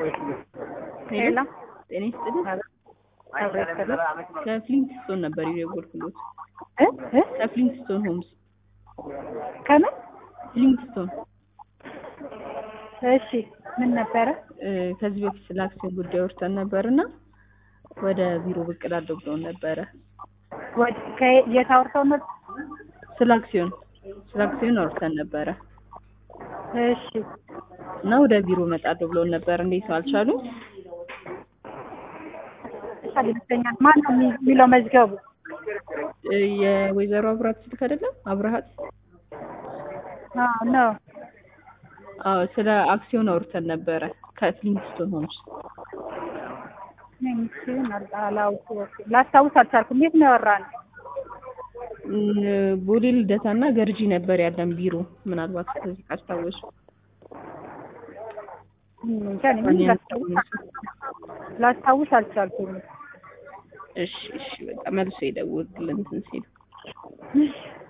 ሄሎ ጤና ይስጥልኝ። አብሮ ይስጥልኝ። ከፍሊንትስቶን ነበር የደወልኩሎት። እ እ ከፍሊንትስቶን ሆምስ ከምን ፍሊንትስቶን እሺ ምን ነበረ? እ፣ ከዚህ በፊት ስለ አክሲዮን ጉዳይ ወርተን ነበርና ወደ ቢሮ ብቅ እላለሁ ብለውን ነበረ። ወደ ከየት አውርተው ነው? ስለ አክሲዮን ስለ አክሲዮን አውርተን ነበረ እሺ እና ወደ ቢሮ እመጣለሁ ብለውን ነበር። እንዴት አልቻሉም? ይቻል ይመስለኛል። ማን ነው የሚ- የሚለው መዝገቡ? እ፣ የወይዘሮ አብራት ስልክ አይደለም? አብርሃት አዎ ነው። አዎ፣ ስለ አክሲዮን አውርተን ነበረ ከፍሊንትስቶን ሆምስ። ሚስን አላውቅም ላስታውስ አልቻልኩም። የት ነው ያወራነው? እም፣ ቦሌ ልደታና ገርጂ ነበር ያለን ቢሮ። ምናልባት ከዚህ ካስታወሱ እንጃ እኔ ምን ላስታውስ ላስታውስ አልቻልኩም። እሺ፣ እሺ፣ በቃ መልሶ ይደውልልን እንትን ሲል እሺ